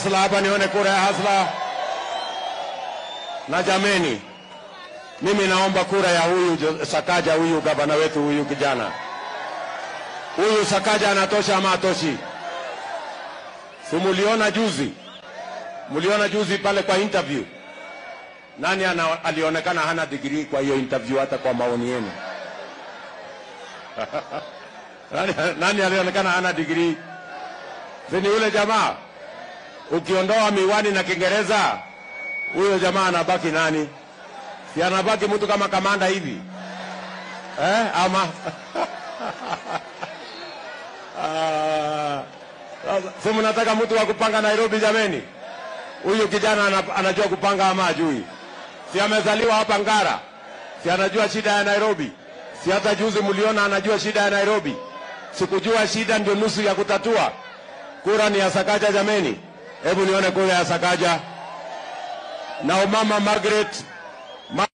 hasla hapa, nione kura ya hasla. Na jameni, mimi naomba kura ya huyu Jo- Sakaja, huyu gavana wetu, huyu kijana huyu Sakaja anatosha ama atoshi? Si muliona juzi, muliona juzi pale kwa interview, nani ana, alionekana hana digrii kwa hiyo interview, hata kwa maoni yenu nani, nani alionekana hana digrii? Si ni yule jamaa? Ukiondoa miwani na Kiingereza, huyo jamaa anabaki nani? Si anabaki mtu kama kamanda hivi eh? Ama Ah, sasa, si mnataka mtu wa kupanga Nairobi jameni? Huyu kijana ana- anajua kupanga ama ajui? Si amezaliwa hapa Ngara? Si anajua shida ya Nairobi? Si hata juzi mliona anajua shida ya Nairobi? Sikujua shida ndio nusu ya kutatua. Kura ni ya Sakaja jameni, hebu nione kura ya Sakaja. Na umama Margaret Ma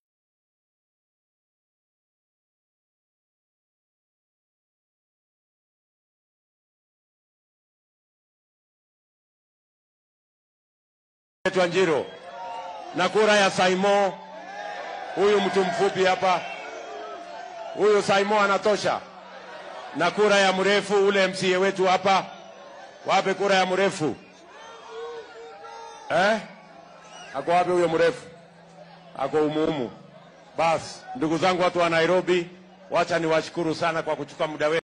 Wanjiro na kura ya Saimo, huyu mtu mfupi hapa, huyu Saimo anatosha, na kura ya mrefu ule MCA wetu hapa, wape kura ya mrefu eh? Ako wapi huyo mrefu? Ako umuumu. Basi ndugu zangu, watu wa Nairobi, wacha niwashukuru sana kwa kuchukua muda wetu.